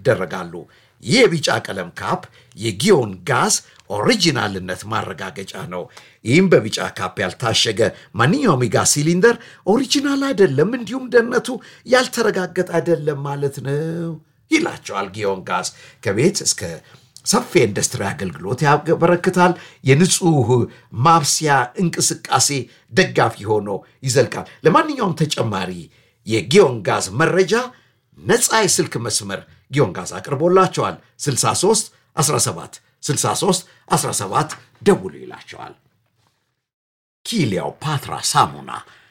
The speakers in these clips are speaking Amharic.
ይደረጋሉ። ይህ የቢጫ ቀለም ካፕ የጊዮን ጋዝ ኦሪጂናልነት ማረጋገጫ ነው። ይህም በቢጫ ካፕ ያልታሸገ ማንኛውም የጋዝ ሲሊንደር ኦሪጂናል አይደለም፣ እንዲሁም ደህንነቱ ያልተረጋገጠ አይደለም ማለት ነው ይላቸዋል። ጊዮን ጋዝ ከቤት እስከ ሰፊ ኢንዱስትሪ አገልግሎት ያበረክታል። የንጹህ ማብሰያ እንቅስቃሴ ደጋፊ ሆኖ ይዘልቃል። ለማንኛውም ተጨማሪ የጊዮን ጋዝ መረጃ ነፃ የስልክ መስመር ጊዮን ጋዝ አቅርቦላቸዋል። 63 17 63 17 ደውሉ ይላቸዋል። ኪሊዮፓትራ ሳሙና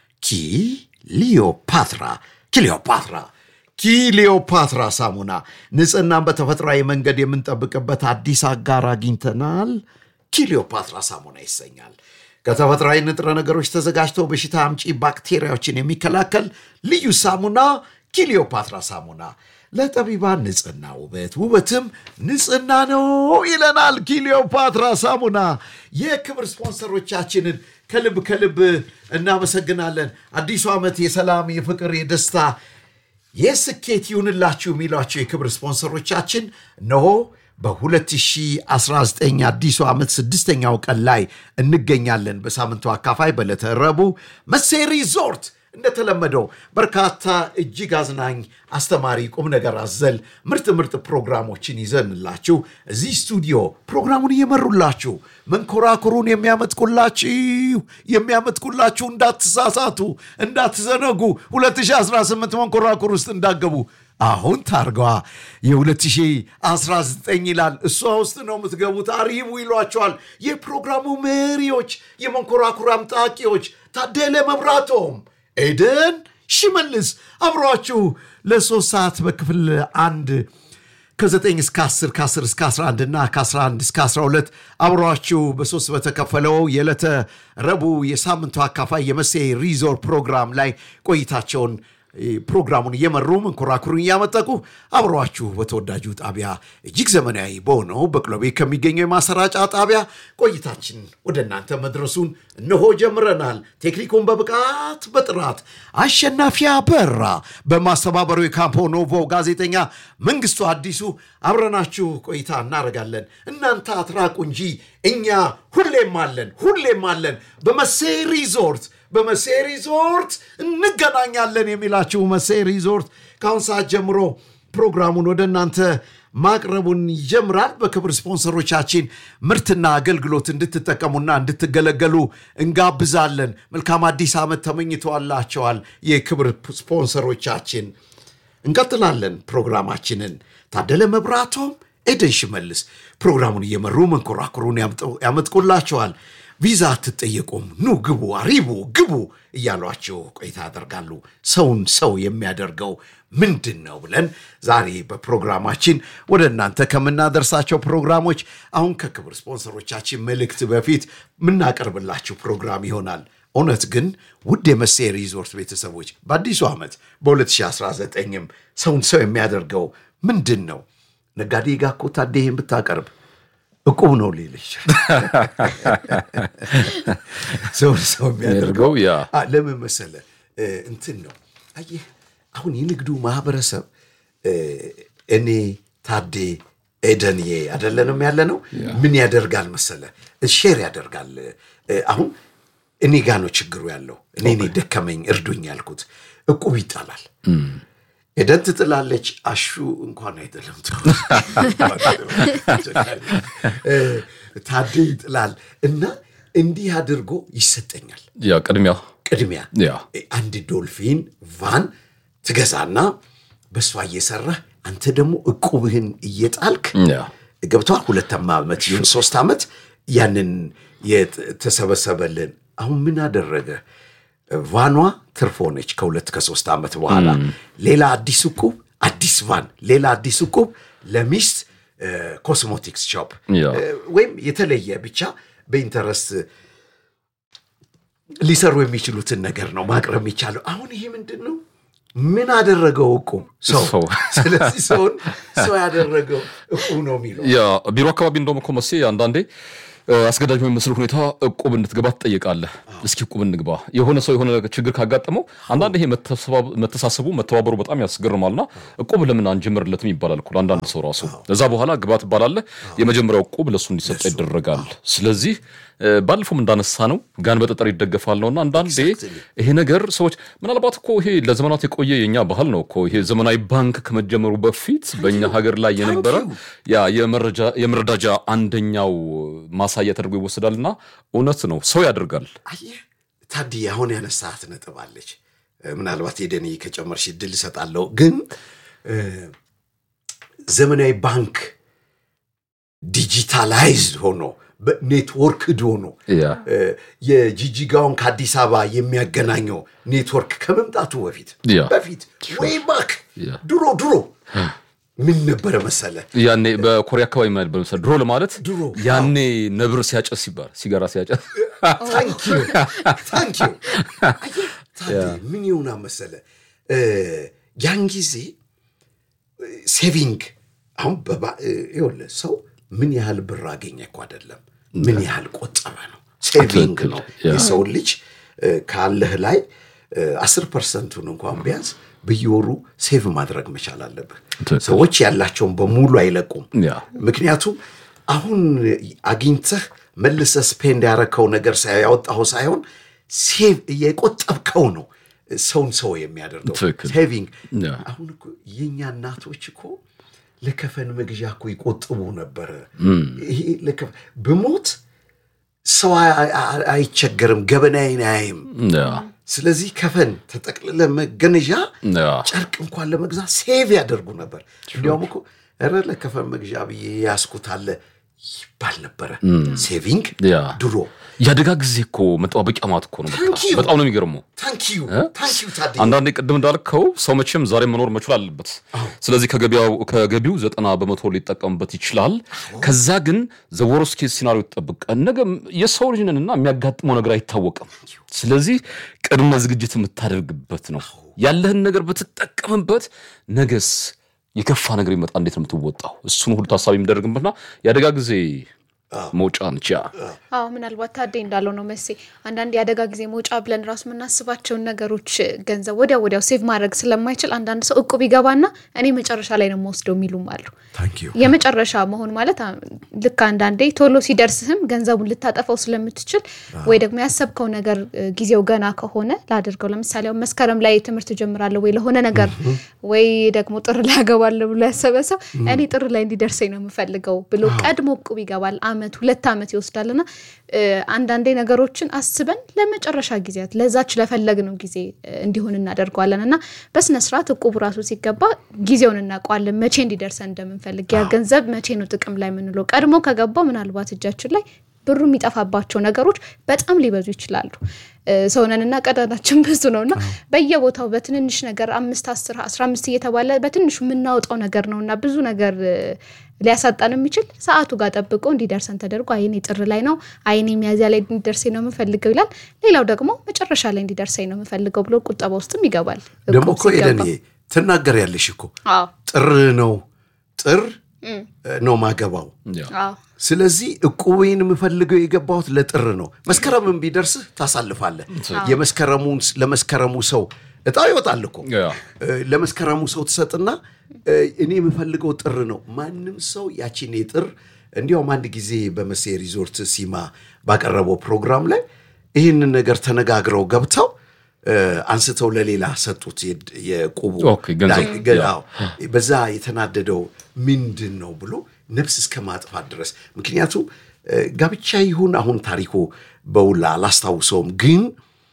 ኪሊዮፓትራ ኪሊዮፓትራ ኪሊዮፓትራ ሳሙና ንጽህናን በተፈጥሯዊ መንገድ የምንጠብቅበት አዲስ አጋር አግኝተናል። ኪሊዮፓትራ ሳሙና ይሰኛል። ከተፈጥሯዊ ንጥረ ነገሮች ተዘጋጅተው በሽታ አምጪ ባክቴሪያዎችን የሚከላከል ልዩ ሳሙና ኪሊዮፓትራ ሳሙና ለጠቢባን ንጽህና ውበት፣ ውበትም ንጽህና ነው ይለናል። ኪሊዮፓትራ ሳሙና የክብር ስፖንሰሮቻችንን ከልብ ከልብ እናመሰግናለን። አዲሱ ዓመት የሰላም፣ የፍቅር፣ የደስታ የስኬት ይሁንላችሁ የሚሏቸው የክብር ስፖንሰሮቻችን እነሆ በ2019 አዲሱ ዓመት ስድስተኛው ቀን ላይ እንገኛለን። በሳምንቱ አካፋይ በዕለተ ረቡዕ መሴ ሪዞርት እንደተለመደው በርካታ እጅግ አዝናኝ፣ አስተማሪ፣ ቁም ነገር አዘል ምርጥ ምርጥ ፕሮግራሞችን ይዘንላችሁ እዚህ ስቱዲዮ ፕሮግራሙን እየመሩላችሁ መንኮራኩሩን የሚያመጥቁላችሁ የሚያመጥቁላችሁ እንዳትሳሳቱ፣ እንዳትዘነጉ 2018 መንኮራኩር ውስጥ እንዳገቡ አሁን ታርገዋ የ2019 ይላል። እሷ ውስጥ ነው የምትገቡት። አሪቡ ይሏቸዋል የፕሮግራሙ መሪዎች፣ የመንኮራኩር አምጣቂዎች ታደለ መብራቶም ኤደን ሽመልስ አብሯችሁ ለሶስት ሰዓት በክፍል አንድ ከ9 እስከ 10 ከ10 እስከ 11 እና ከ11 እስከ 12 አብሯችሁ በሶስት በተከፈለው የዕለተ ረቡዕ የሳምንቱ አካፋይ የመሴ ሪዞር ፕሮግራም ላይ ቆይታቸውን ፕሮግራሙን እየመሩ መንኮራኩሩን እያመጠቁ አብረዋችሁ በተወዳጁ ጣቢያ እጅግ ዘመናዊ በሆነው በቅሎቤ ከሚገኘው የማሰራጫ ጣቢያ ቆይታችን ወደ እናንተ መድረሱን እነሆ ጀምረናል። ቴክኒኩን በብቃት በጥራት አሸናፊ አበራ በማስተባበሩ የካምፖ ኖቮ ጋዜጠኛ መንግስቱ አዲሱ አብረናችሁ ቆይታ እናደርጋለን። እናንተ አትራቁ እንጂ እኛ ሁሌም አለን፣ ሁሌም አለን በመሴ ሪዞርት በመሴ ሪዞርት እንገናኛለን የሚላችሁ መሴ ሪዞርት ከአሁን ሰዓት ጀምሮ ፕሮግራሙን ወደ እናንተ ማቅረቡን ይጀምራል። በክብር ስፖንሰሮቻችን ምርትና አገልግሎት እንድትጠቀሙና እንድትገለገሉ እንጋብዛለን። መልካም አዲስ ዓመት ተመኝተዋላቸዋል የክብር ስፖንሰሮቻችን። እንቀጥላለን ፕሮግራማችንን። ታደለ መብራቶም፣ ኤደን ሽመልስ ፕሮግራሙን እየመሩ መንኮራኩሩን ያመጥቁላቸዋል። ቪዛ አትጠየቁም፣ ኑ ግቡ፣ አሪቡ ግቡ እያሏቸው ቆይታ ያደርጋሉ። ሰውን ሰው የሚያደርገው ምንድን ነው ብለን ዛሬ በፕሮግራማችን ወደ እናንተ ከምናደርሳቸው ፕሮግራሞች አሁን ከክብር ስፖንሰሮቻችን መልእክት በፊት የምናቀርብላችሁ ፕሮግራም ይሆናል። እውነት ግን ውድ የመሴ ሪዞርት ቤተሰቦች በአዲሱ ዓመት በ2019ም ሰውን ሰው የሚያደርገው ምንድን ነው? ነጋዴ ጋ እኮ ታዴ ይህን ብታቀርብ እቁብ ነው ሌለች ሰው ሰው የሚያደርገው ያ ለምን መሰለ እንትን ነው። አየህ አሁን የንግዱ ማህበረሰብ እኔ ታዴ ኤደንዬ አይደለንም ያለ ነው። ምን ያደርጋል መሰለ ሼር ያደርጋል። አሁን እኔ ጋ ነው ችግሩ ያለው። እኔ እኔ ደከመኝ እርዱኝ ያልኩት እቁብ ይጣላል። ኤደን ትጥላለች። አሹ እንኳን አይጥልም። ታዴ ይጥላል እና እንዲህ አድርጎ ይሰጠኛል ያ ቅድሚያ ቅድሚያ ያ አንድ ዶልፊን ቫን ትገዛና በእሷ እየሰራህ አንተ ደግሞ እቁብህን እየጣልክ ያ ገብተዋል። ሁለተማ ዓመት ይሁን ሶስት ዓመት ያንን የተሰበሰበልን አሁን ምን አደረገ? ቫኗ ትርፍ ሆነች። ከሁለት ከሶስት ዓመት በኋላ ሌላ አዲስ እቁብ፣ አዲስ ቫን፣ ሌላ አዲስ እቁብ ለሚስት ኮስሞቲክስ ሾፕ ያ ወይም የተለየ ብቻ በኢንተረስት ሊሰሩ የሚችሉትን ነገር ነው ማቅረብ የሚቻለው። አሁን ይሄ ምንድን ነው? ምን አደረገው እቁብ? ሰው። ሰው። ስለዚህ ሰውን ሰው ያደረገው እቁብ ነው የሚለው ያ ቢሮ አካባቢ እንደውም እኮ መሴ አንዳንዴ አስገዳጅ በሚመስል ሁኔታ እቁብ እንድትገባ ትጠይቃለህ። እስኪ እቁብ እንግባ። የሆነ ሰው የሆነ ችግር ካጋጠመው አንዳንድ ይሄ መተሳሰቡ መተባበሩ በጣም ያስገርማልና እቁብ ለምን አንጀምርለትም ይባላል እኮ አንዳንድ ሰው ራሱ። እዛ በኋላ ግባ ትባላለህ። የመጀመሪያው እቁብ ለእሱ እንዲሰጠ ይደረጋል። ስለዚህ ባለፈውም እንዳነሳ ነው ጋን በጠጠር ይደገፋል ነውና አንዳንዴ ይሄ ነገር ሰዎች ምናልባት እኮ ይሄ ለዘመናት የቆየ የኛ ባህል ነው እኮ ይሄ ዘመናዊ ባንክ ከመጀመሩ በፊት በእኛ ሀገር ላይ የነበረ ያ የመረዳጃ አንደኛው ማሳያ ተደርጎ ይወሰዳልና እውነት ነው ሰው ያደርጋል። አየህ ታዲያ አሁን ያነሳት ነጥብ አለች። ምናልባት የደኔ ከጨመርሽ እድል እሰጣለሁ። ግን ዘመናዊ ባንክ ዲጂታላይዝድ ሆኖ ኔትወርክድ ሆኖ የጂጂጋውን ከአዲስ አበባ የሚያገናኘው ኔትወርክ ከመምጣቱ በፊት በፊት ወይ ባክ ድሮ ድሮ ምን ነበረ መሰለ ያኔ በኮሪያ አካባቢ ማለት መሰለ ድሮ ለማለት ድሮ ያኔ ነብር ሲያጨስ ይባል ሲጋራ ሲያጨስ ታንኪዩ ታንኪዩ ምን ይሁና መሰለ ያን ጊዜ ሴቪንግ አሁን ይኸውልህ ሰው ምን ያህል ብር አገኘ እኮ አይደለም ምን ያህል ቆጠበ ነው ሴቪንግ ነው የሰው ልጅ ካለህ ላይ አስር ፐርሰንቱን እንኳን ቢያንስ በየወሩ ሴቭ ማድረግ መቻል አለብህ ሰዎች ያላቸውን በሙሉ አይለቁም ምክንያቱም አሁን አግኝተህ መልሰ ስፔንድ ያረከው ነገር ያወጣው ሳይሆን ሴቭ የቆጠብከው ነው ሰውን ሰው የሚያደርገው ሴቪንግ አሁን እኮ የእኛ እናቶች እኮ ለከፈን መግዣ እኮ ይቆጥቡ ነበረ ይሄ ብሞት ሰው አይቸገርም ገበናዬን አያይም ስለዚህ ከፈን ተጠቅልለ መገነዣ ጨርቅ እንኳን ለመግዛት ሴቭ ያደርጉ ነበር እንዲያውም እኮ ኧረ ለከፈን መግዣ ብዬ ያስኩት አለ ይባል ነበረ ሴቪንግ ድሮ የአደጋ ጊዜ እኮ መጠባበቂያ ማለት እኮ ነው በጣም ነው የሚገርመው አንዳንዴ ቅድም እንዳልከው ሰው መቼም ዛሬ መኖር መቻል አለበት ስለዚህ ከገቢው ዘጠና በመቶ ሊጠቀምበት ይችላል ከዛ ግን ዘወሮስ ኬዝ ሲናሪዮ ይጠብቅ ነገ የሰው ልጅ ነንና የሚያጋጥመው ነገር አይታወቅም ስለዚህ ቅድመ ዝግጅት የምታደርግበት ነው ያለህን ነገር ብትጠቀምበት ነገስ የከፋ ነገር ይመጣ እንዴት ነው የምትወጣው እሱን ሁሉ ታሳቢ የሚደረግበትና የአደጋ ጊዜ መውጫ ነች አዎ ምናልባት ታዴ እንዳለው ነው መሴ አንዳንድ የአደጋ ጊዜ መውጫ ብለን ራሱ የምናስባቸውን ነገሮች ገንዘብ ወዲያ ወዲያው ሴቭ ማድረግ ስለማይችል አንዳንድ ሰው እቁብ ይገባና እኔ መጨረሻ ላይ ነው የምወስደው የሚሉም አሉ የመጨረሻ መሆን ማለት ልክ አንዳንዴ ቶሎ ሲደርስህም ገንዘቡን ልታጠፋው ስለምትችል ወይ ደግሞ ያሰብከው ነገር ጊዜው ገና ከሆነ ላደርገው ለምሳሌ መስከረም ላይ ትምህርት ጀምራለሁ ወይ ለሆነ ነገር ወይ ደግሞ ጥር ላይ ያገባለሁ ብሎ ያሰበ ሰው እኔ ጥር ላይ እንዲደርሰኝ ነው የምፈልገው ብሎ ቀድሞ እቁብ ይገባል ዓመት ሁለት ዓመት ይወስዳልና አንዳንዴ ነገሮችን አስበን ለመጨረሻ ጊዜያት ለዛች ለፈለግነው ጊዜ እንዲሆን እናደርገዋለን እና በስነስርዓት እቁቡ ራሱ ሲገባ ጊዜውን እናውቀዋለን መቼ እንዲደርሰን እንደምንፈልግ ያ ገንዘብ መቼ ነው ጥቅም ላይ የምንለው ቀድሞ ከገባው ምናልባት እጃችን ላይ ብሩ የሚጠፋባቸው ነገሮች በጣም ሊበዙ ይችላሉ ሰውነንና ቀዳዳችን ብዙ ነው እና በየቦታው በትንንሽ ነገር አምስት አስር አስራ አምስት እየተባለ በትንሹ የምናወጣው ነገር ነው እና ብዙ ነገር ሊያሳጣን የሚችል ሰዓቱ ጋር ጠብቆ እንዲደርሰን ተደርጎ አይኔ ጥር ላይ ነው አይኔ ሚያዚያ ላይ እንዲደርሰኝ ነው የምፈልገው ይላል ሌላው ደግሞ መጨረሻ ላይ እንዲደርሰኝ ነው የምፈልገው ብሎ ቁጠባ ውስጥም ይገባል ደግሞ እኮ ሄደን ትናገር ያለሽ እኮ ጥር ነው ጥር ነው ማገባው ስለዚህ እቁቤን የምፈልገው የገባሁት ለጥር ነው መስከረምን ቢደርስህ ታሳልፋለህ የመስከረሙን ለመስከረሙ ሰው እጣ ይወጣል እኮ ለመስከረሙ ሰው ትሰጥና እኔ የምፈልገው ጥር ነው ማንም ሰው ያቺን ጥር እንዲያውም አንድ ጊዜ በመሴ ሪዞርት ሲማ ባቀረበው ፕሮግራም ላይ ይህንን ነገር ተነጋግረው ገብተው አንስተው ለሌላ ሰጡት የቁቡ በዛ የተናደደው ምንድን ነው ብሎ ነፍስ እስከ ማጥፋት ድረስ ምክንያቱም ጋብቻ ይሁን አሁን ታሪኩ በውላ አላስታውሰውም ግን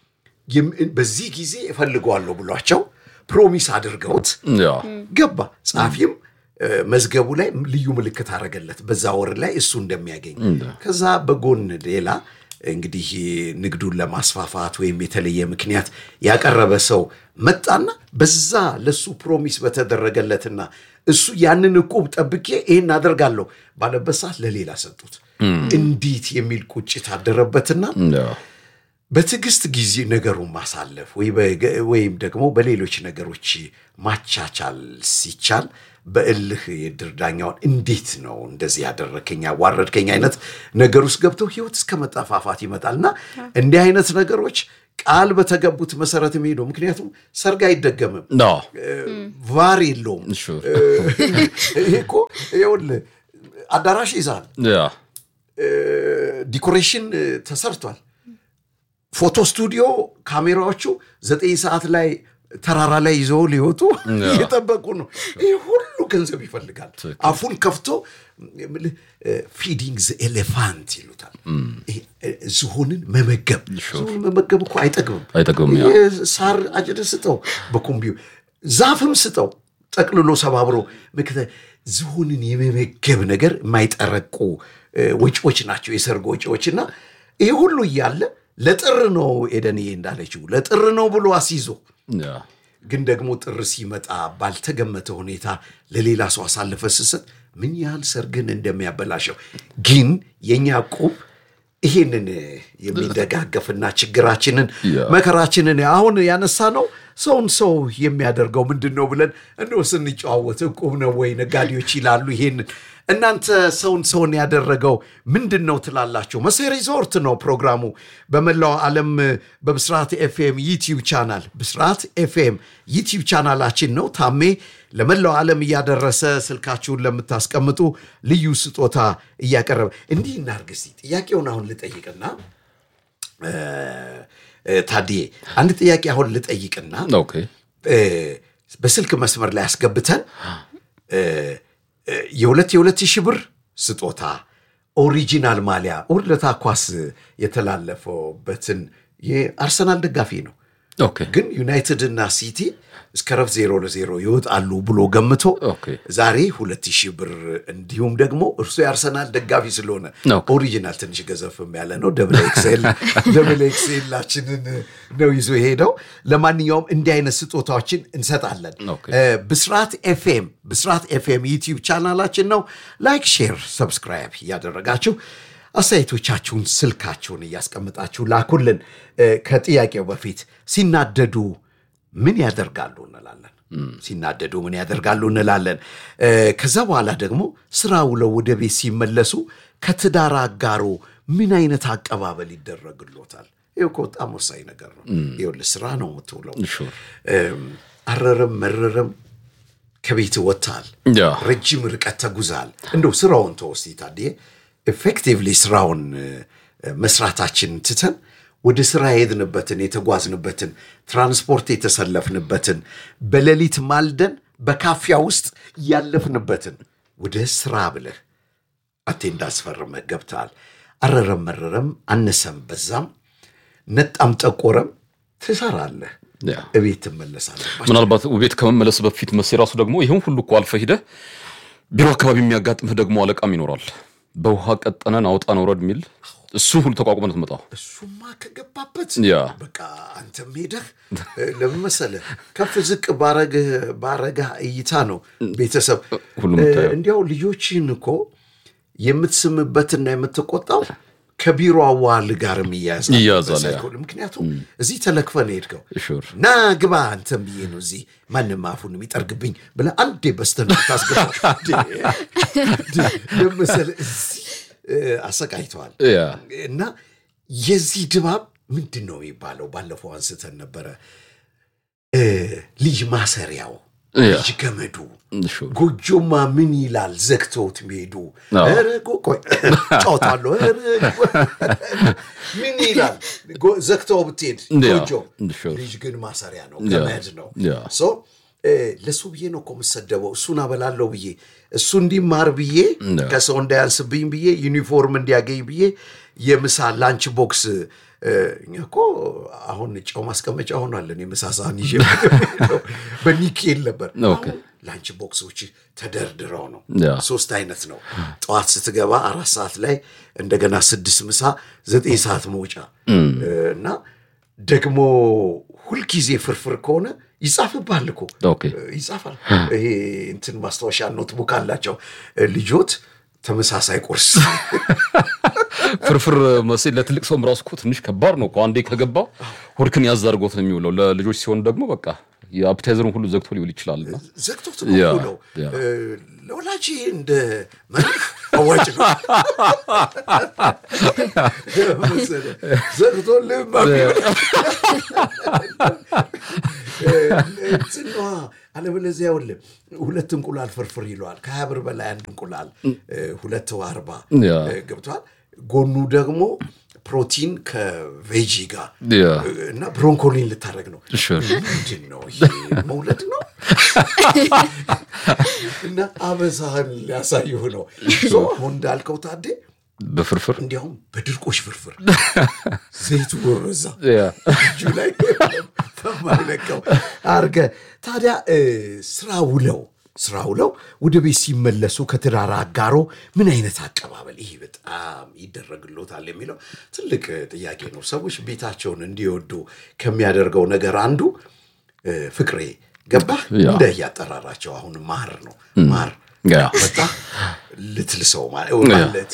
በዚህ ጊዜ እፈልገዋለሁ ብሏቸው ፕሮሚስ አድርገውት ገባ ጸሐፊም መዝገቡ ላይ ልዩ ምልክት አደረገለት በዛ ወር ላይ እሱ እንደሚያገኝ ከዛ በጎን ሌላ እንግዲህ ንግዱን ለማስፋፋት ወይም የተለየ ምክንያት ያቀረበ ሰው መጣና በዛ ለሱ ፕሮሚስ በተደረገለትና እሱ ያንን እቁብ ጠብቄ ይህን አደርጋለሁ ባለበት ሰዓት ለሌላ ሰጡት እንዴት የሚል ቁጭት አደረበትና በትዕግስት ጊዜ ነገሩን ማሳለፍ ወይም ደግሞ በሌሎች ነገሮች ማቻቻል ሲቻል በእልህ የድር ዳኛውን እንዴት ነው እንደዚህ ያደረከኝ ያዋረድከኝ አይነት ነገር ውስጥ ገብተው ህይወት እስከ መጠፋፋት ይመጣል እና እንዲህ አይነት ነገሮች ቃል በተገቡት መሰረት የሚሄዱ ምክንያቱም ሰርግ አይደገምም አዎ፣ ቫር የለውም sure። ይሄ እኮ ይኸውልህ አዳራሽ ይዛል ያ ዲኮሬሽን እ፣ ተሰርቷል ፎቶ ስቱዲዮ ካሜራዎቹ ዘጠኝ ሰዓት ላይ ተራራ ላይ ይዘው ሊወጡ እየጠበቁ ነው ይህ ሁሉ ገንዘብ ይፈልጋል አፉን ከፍቶ ፊዲንግ ኤሌፋንት ይሉታል ይሄ፣ እ፣ ዝሆንን መመገብ ዝሆን መመገብ እኮ አይጠግብም አይጠግብም፣ ያ። ይህ ሳር አጭድ ስጠው በኮምቢው ዛፍም ስጠው ጠቅልሎ ሰባብሮ ምክተ ዝሆንን የመመገብ ነገር የማይጠረቁ እ፣ ወጪዎች ናቸው የሰርግ ወጪዎች እና ይህ ሁሉ እያለ ለጥር ነው ኤደንዬ እንዳለችው ለጥር ነው ብሎ አስይዞ ያ ግን ደግሞ ጥር ሲመጣ ባልተገመተ ሁኔታ ለሌላ ሰው አሳልፈ ስሰጥ ምን ያህል ሰርግን እንደሚያበላሸው ግን የእኛ ቁብ ይሄንን የሚደጋገፍና ችግራችንን ያ። መከራችንን አሁን ያነሳ ነው ሰውን ሰው የሚያደርገው ምንድን ነው ብለን እንደው ስንጨዋወት እቁብ ነው ወይ ነጋዴዎች ይላሉ ይሄንን እናንተ ሰውን ሰውን ያደረገው ምንድን ነው ትላላችሁ መሴ ሪዞርት ነው ፕሮግራሙ በመላው ዓለም በብስራት ኤፍኤም ዩቲዩብ ቻናል ብስራት ኤፍኤም ዩቲዩብ ቻናላችን ነው ታሜ ለመላው ዓለም እያደረሰ ስልካችሁን ለምታስቀምጡ ልዩ ስጦታ እያቀረበ እንዲህ እናርግ እስቲ ጥያቄውን አሁን ልጠይቅና እ፣ እ፣ ታዲዬ አንድ ጥያቄ አሁን ልጠይቅና ኦኬ እ፣ በስልክ መስመር ላይ አስገብተን እ፣ እ፣ የሁለት የሁለት ሺህ ብር ስጦታ ኦሪጂናል ማሊያ ውርለታ ኳስ የተላለፈበትን የአርሰናል ደጋፊ ነው ኦኬ ግን ዩናይትድ እና ሲቲ እስከ ረፍት ዜሮ ለዜሮ ይወጣሉ ብሎ ገምቶ ኦኬ። ዛሬ ሁለት ሺህ ብር እንዲሁም ደግሞ እርሱ የአርሰናል ደጋፊ ስለሆነ ኦኬ። ኦሪጂናል ትንሽ ገዘፍም ያለ ነው ደብል ኤክስኤል ደብል ኤክስኤላችንን ነው ይዞ የሄደው ለማንኛውም እንዲህ አይነት ስጦታዎችን እንሰጣለን ኦኬ። እ፣ ብስራት ኤፍኤም ብስራት ኤፍኤም ዩቲዩብ ቻናላችን ነው ላይክ ሼር ሰብስክራይብ እያደረጋችሁ አስተያየቶቻችሁን ስልካችሁን እያስቀምጣችሁ ላኩልን እ፣ ከጥያቄው በፊት ሲናደዱ ምን ያደርጋሉ እንላለን ሲናደዱ ምን ያደርጋሉ እንላለን እ፣ ከዛ በኋላ ደግሞ ስራ ውለው ወደ ቤት ሲመለሱ ከትዳር አጋሮ ምን አይነት አቀባበል ይደረግሎታል ይህ እኮ በጣም ወሳኝ ነገር ነው ይኸውልህ ስራ ነው የምትውለው ሹር እም፣ አረረም መረረም ከቤት ወጥታል ያ ረጅም ርቀት ተጉዛል እንደው ስራውን ተወስቲ ታዲያ ኤፌክቲቭሊ ስራውን እ፣ መስራታችን ትተን ወደ ስራ የሄድንበትን የተጓዝንበትን ትራንስፖርት የተሰለፍንበትን በሌሊት ማልደን በካፊያ ውስጥ ያለፍንበትን ወደ ስራ ብለህ አቴንዳንስ ፈርመህ ገብተሃል አረረም መረረም አነሰም በዛም ነጣም ጠቆረም ትሰራለህ ያ እቤት ትመለሳለህ ምናልባት ቤት ከመመለስ በፊት መሴ ራሱ ደግሞ ይህን ሁሉ እኮ አልፈህ ሂደህ ቢሮ አካባቢ የሚያጋጥምህ ደግሞ አለቃም ይኖራል። በውሃ ቀጠነን አውጣን ውረድ የሚል እሱ ሁሉ ተቋቁመን ትመጣው እሱማ ከገባበት ያ በቃ አንተም ሄደህ እ፣ ለምን መሰለህ ከፍ ዝቅ ባረግህ ባረጋ እይታ ነው ቤተሰብ ሁሉም እ፣ የምታየው። እንዲያው ልጆችን እኮ የምትስምበትና የምትቆጣው ከቢሮ አዋል ጋርም ይያዛል ይያዛል፣ ያ። በሳይኮሎጂ። ምክንያቱም እዚህ ተለክፈን ሄድከው ሹር ና ግባ አንተም ብዬ ነው እዚህ ማንም አፉን የሚጠርግብኝ ብለህ አንዴ በስተን ታስገባ ለመሰለ እዚህ እ፣ አሰቃይተዋል ያ እና የዚህ ድባብ ምንድን ነው የሚባለው? ባለፈው አንስተን ነበረ። እ፣ ልጅ ማሰሪያው ያ ልጅ ገመዱ ሹር ጎጆማ ምን ይላል ዘግተውት ሚሄዱ አዎ። ኧረ ጎ- ቆይ ጫወታለሁ ኧረ ጎ- ምን ይላል ጎ- ዘግተው ብትሄድ ያ፣ ጎጆ sure። ልጅ ግን ማሰሪያ ነው ያ፣ ገመድ ነው ያ። ሶ እ፣ ለሱ ብዬ ነው እኮ የምሰደበው እሱን አበላለሁ ብዬ እሱ እንዲማር ብዬ ያ። ከሰው እንዳያንስብኝ ብዬ ዩኒፎርም እንዲያገኝ ብዬ የምሳ ላንች ቦክስ እ፣ እኛ እኮ አሁን ጨው ማስቀመጫ ሆኗለን የምሳ ሳህን ይዤ የምሄደው። በኒኬል ነበር ኦኬ። አሁን ላንች ቦክሶች ተደርድረው ነው ያ። ሶስት አይነት ነው ጠዋት ስትገባ አራት ሰዓት ላይ እንደገና ስድስት ምሳ ዘጠኝ ሰዓት መውጫ እና ደግሞ ሁልጊዜ ፍርፍር ከሆነ ይጻፍብሃል እኮ ኦኬ ይጻፋል ይሄ እንትን ማስታወሻ ኖትቡክ አላቸው ልጆት ተመሳሳይ ቁርስ ፍርፍር መሴ ለትልቅ ሰውም ራሱ እኮ ትንሽ ከባድ ነው እኮ አንዴ ከገባ ሆድክን ያዝ አድርጎት ነው የሚውለው። ለልጆች ሲሆን ደግሞ በቃ የአፕታይዘሩን ሁሉ ዘግቶ ሊውል ይችላል እና ዘግቶት ያ፣ ነው ነው ያ። ለወላጅ እንደ መርህ አዋጭ ነው መሰለህ። ዘግቶ ልብ ጽኗ አለበለዚያ ይኸውልህ ሁለት እንቁላል ፍርፍር ይለዋል። ከሀያ ብር በላይ አንድ እንቁላል እ፣ ሁለት አርባ ያ። ገብቷል። ጎኑ ደግሞ ፕሮቲን ከቬጂ ጋር ያ። እና ብሮንኮሊን ልታደርግ ነው። Sure. ምንድን ነው ይሄ? መውለድ ነው እና አበሳህን ሊያሳይሁ ነው። ሶ አሁን እንዳልከው ታዴ በፍርፍር እንዲያውም በድርቆሽ ፍርፍር ዘይቱ ወረዛ ያ። እጁ ላይ በማይለቀው አርገ ታዲያ እ፣ ስራ ውለው ስራ ውለው ወደ ቤት ሲመለሱ ከትዳር አጋሮ ምን አይነት አቀባበል ይህ በጣም ይደረግሎታል የሚለው ትልቅ ጥያቄ ነው። ሰዎች ቤታቸውን እንዲወዱ ከሚያደርገው ነገር አንዱ እ፣ ፍቅሬ ገባህ ያ። እንደ እያጠራራቸው አሁን ማር ነው ማር ያ። መጣ ልትልሰው ማ- ያ። ማለት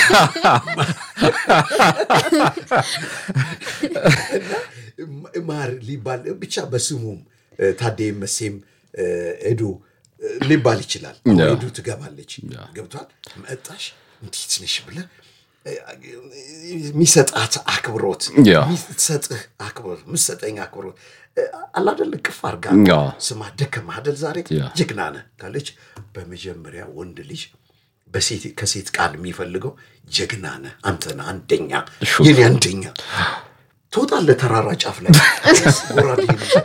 እና ማር ሊባል ብቻ በስሙም እ፣ ታዴ መሴም እ፣ ኤዱ እ፣ ሊባል ይችላል። አሁን ያ። ኤዱ ትገባለች። ገብቷል። መጣሽ እንዴት ነሽ ብለህ እ፣ የሚሰጣት አክብሮት ያ። የሚሰጥህ አክብሮት የምትሰጠኝ አክብሮት እ፣ አላደል ቅፍ አርጋ ያ። ስማ ደከመህ አይደል ዛሬ ያ። ጀግና ነህ ካለች በመጀመሪያ ወንድ ልጅ በሴት ከሴት ቃል የሚፈልገው ጀግና ነህ አንተ ነህ አንደኛ ሹፍ። የኔ አንደኛ ትወጣለህ ተራራ ጫፍ ላይ ጎራዴ ይዘህ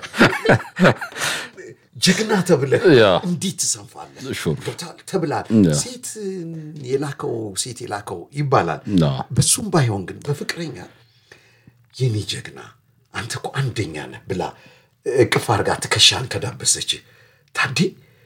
ጀግና ተብለህ ያ። እንዴት ትሰንፋለህ ሹር። ገብቶሃል? ተብላል ያ። ሴት የላከው ሴት የላከው ይባላል ያ። በሱም ባይሆን ግን በፍቅረኛ የኔ ጀግና አንተ እኮ አንደኛ ነህ ብላ እቅፍ አርጋ ትከሻን ከዳበሰች ታዴ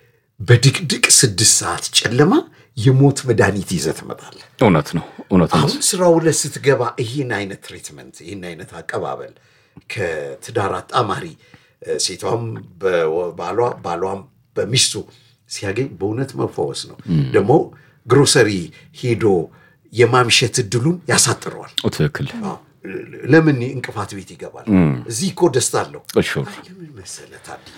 በድቅድቅ ስድስት ሰዓት ጨለማ የሞት መድኃኒት ይዘህ ትመጣለህ። እውነት ነው እውነት ነው አሁን ስራው ላይ ስትገባ ይህን አይነት ትሪትመንት ይህን አይነት አቀባበል ከትዳር አጣማሪ እ፣ ሴቷም በባሏ ባሏም በሚስቱ ሲያገኝ በእውነት መፈወስ ነው። ደግሞ ግሮሰሪ ሄዶ የማምሸት እድሉን ያሳጥረዋል። ትክክል አዎ፣ ለምን እንቅፋት ቤት ይገባል? እዚህ እኮ ደስታ አለው። ሹር አይ፣ ለምን መሰለህ ታድዬ፣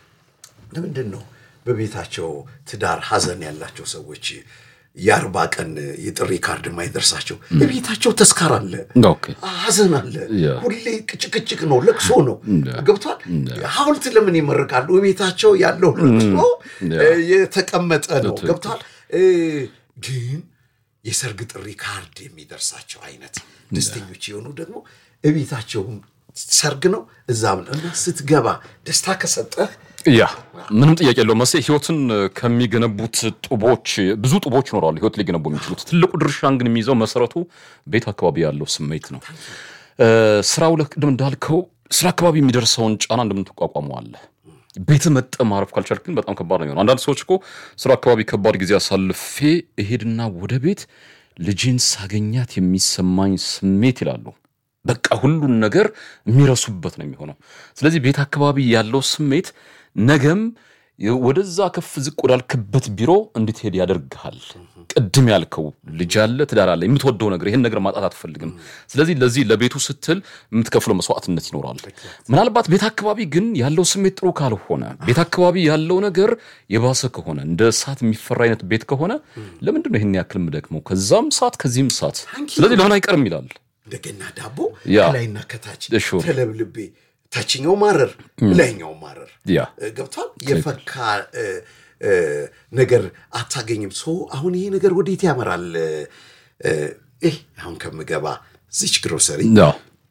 ለምንድን ነው በቤታቸው ትዳር ሀዘን ያላቸው ሰዎች የአርባ ቀን የጥሪ ካርድ የማይደርሳቸው? በቤታቸው ተስካር አለ፣ ኦኬ ሀዘን አለ፣ ያ። ሁሌ ጭቅጭቅ ነው፣ ለቅሶ ነው። ያ። ገብቷል። ሐውልት ለምን ይመርቃሉ? በቤታቸው ያለው ለቅሶ ያ። እ፣ የተቀመጠ ነው። ትክክል። ገብቷል። እ፣ ግን የሰርግ ጥሪ ካርድ የሚደርሳቸው አይነት ደስተኞች የሆኑ ደግሞ እቤታቸውም ሰርግ ነው እዛም ነው እና ስትገባ ደስታ ከሰጠህ ያ ምንም ጥያቄ የለው መሴ ህይወትን ከሚገነቡት ጡቦች ብዙ ጡቦች ይኖራሉ ህይወት ሊገነቡ የሚችሉት ትልቁ ድርሻን ግን የሚይዘው መሰረቱ ቤት አካባቢ ያለው ስሜት ነው እ፣ ስራው ላይ ቅድም እንዳልከው ስራ አካባቢ የሚደርሰውን ጫና እንደምትቋቋመው አለ ቤት መጠ ማረፍ ካልቻልክ ግን በጣም ከባድ ነው የሚሆነው አንዳንድ ሰዎች እኮ ስራ አካባቢ ከባድ ጊዜ አሳልፌ እሄድና ወደ ቤት ልጄን ሳገኛት የሚሰማኝ ስሜት ይላሉ በቃ ሁሉን ነገር የሚረሱበት ነው የሚሆነው። ስለዚህ ቤት አካባቢ ያለው ስሜት ነገም ወደዛ ከፍ ዝቅ ወዳልክበት ቢሮ እንድትሄድ ያደርግሃል። ቅድም ያልከው ልጅ አለ፣ ትዳር አለ፣ የምትወደው ነገር ይህን ነገር ማጣት አትፈልግም። ስለዚህ ለዚህ ለቤቱ ስትል የምትከፍለው መስዋዕትነት ይኖራል። ምናልባት ቤት አካባቢ ግን ያለው ስሜት ጥሩ ካልሆነ፣ ቤት አካባቢ ያለው ነገር የባሰ ከሆነ፣ እንደ እሳት የሚፈራ አይነት ቤት ከሆነ ለምንድን ነው ይህን ያክል የምደክመው? ከዛም ሰዓት ከዚህም ሰዓት፣ ስለዚህ ለምን አይቀርም ይላል። እንደገና ዳቦ ያ። ከላይና ከታች ሹር። ተለብልቤ ታችኛው ማረር ላይኛው ማረር ያ እ፣ ገብቷል። የፈካ እ፣ እ፣ ነገር አታገኝም። ሶ አሁን ይሄ ነገር ወዴት ያመራል? እ፣ ይህ አሁን ከምገባ ዚች ግሮሰሪ ያ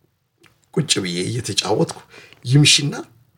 ቁጭ ብዬ እየተጫወትኩ ይምሽና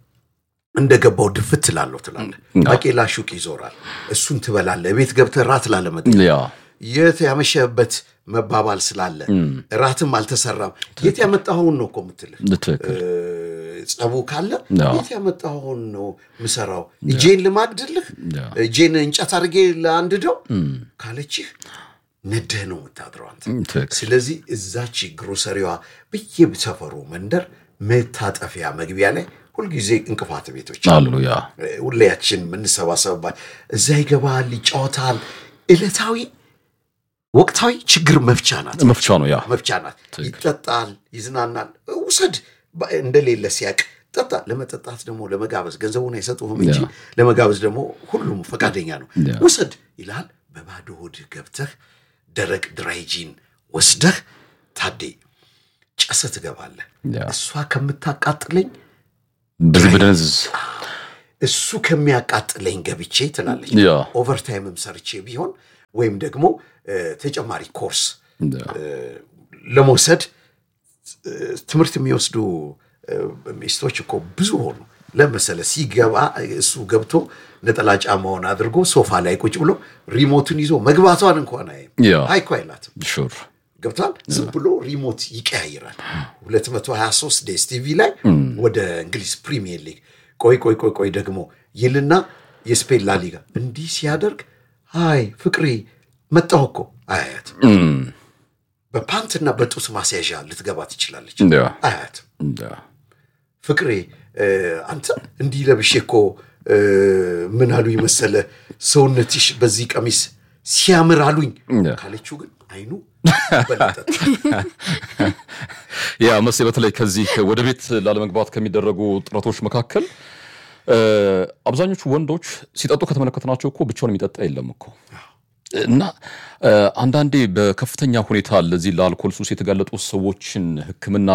እንደገባው ድፍት ትላለሁ ትላለህ። ባቄላ ሹቅ ይዞራል። እሱን ትበላለህ። ቤት ገብተህ ራት ላለመጥ ያ የት ያመሸህበት መባባል ስላለ ራትም አልተሰራም። የት ያመጣኸውን ነው እኮ የምትልህ። ትክክል እ፣ ጸቡ ካለ አዎ። የት ያመጣኸውን ነው ምሰራው? እጄን ልማግድልህ፣ ያ። እጄን እንጨት አድርጌ ለአንድደው ካለችህ ነደህ ነው የምታድረው አንተ። ትክክል ስለዚህ እዛች ግሮሰሪዋ በየሰፈሩ መንደር መታጠፊያ መግቢያ ላይ ሁልጊዜ እንቅፋት ቤቶች አሉ ያ ሁላያችን የምንሰባሰብባት እዛ ይገባል፣ ይጫወታል። ዕለታዊ ወቅታዊ ችግር መፍቻ ናት መፍቻ ነው ያ መፍቻ ናት። ይጠጣል፣ ይዝናናል። ውሰድ ባ- እንደሌለ ሲያቅ ጠጣ። ለመጠጣት ደግሞ ለመጋበዝ ገንዘቡን አይሰጡህም እንጂ ለመጋበዝ ደግሞ ሁሉም ፈቃደኛ ነው። ያ። ውሰድ ይልሃል። በባዶ ሆድህ ገብተህ ደረቅ ድራይጂን ወስደህ ታዴ ጨሰ ትገባለህ። ያ። እሷ ከምታቃጥለኝ በዚህ በደነዝ እሱ ከሚያቃጥለኝ ገብቼ ትላለች። ያ ኦቨርታይምም ሰርቼ ቢሆን ወይም ደግሞ እ፣ ተጨማሪ ኮርስ ያ ለመውሰድ እ፣ ትምህርት የሚወስዱ እ፣ ሚስቶች እኮ ብዙ ሆኑ። ለመሰለ ሲገባ እሱ ገብቶ ነጠላ ጫማውን አድርጎ ሶፋ ላይ ቁጭ ብሎ ሪሞቱን ይዞ መግባቷን እንኳን አይ ያ አይኮ አይላትም። ሹር ገብቷል። ዝም ብሎ ሪሞት ይቀያይራል። 223 ዴስ ቲቪ ላይ ወደ እንግሊዝ ፕሪሚየር ሊግ ቆይ ቆይ ቆይ ቆይ ደግሞ ይልና የስፔን ላሊጋ እንዲህ ሲያደርግ አይ ፍቅሬ መጣሁ እኮ አያት በፓንትና በጡት ማስያዣ ልትገባ ትችላለች። ያ አያት ያ ፍቅሬ እ፣ አንተ እንዲህ ለብሼ እኮ እ፣ ምን አሉኝ መሰለ ሰውነትሽ በዚህ ቀሚስ ሲያምር አሉኝ ያ። ካለችው ግን አይኑ በለጠጥ ያ መሴ በተለይ ከዚህ ወደ ቤት ላለመግባት ከሚደረጉ ጥረቶች መካከል እ፣ አብዛኞቹ ወንዶች ሲጠጡ ከተመለከትናቸው እኮ ብቻውን የሚጠጣ የለም እኮ እና እ፣ አንዳንዴ በከፍተኛ ሁኔታ ለዚህ ለአልኮል ሱስ የተጋለጡ ሰዎችን ሕክምና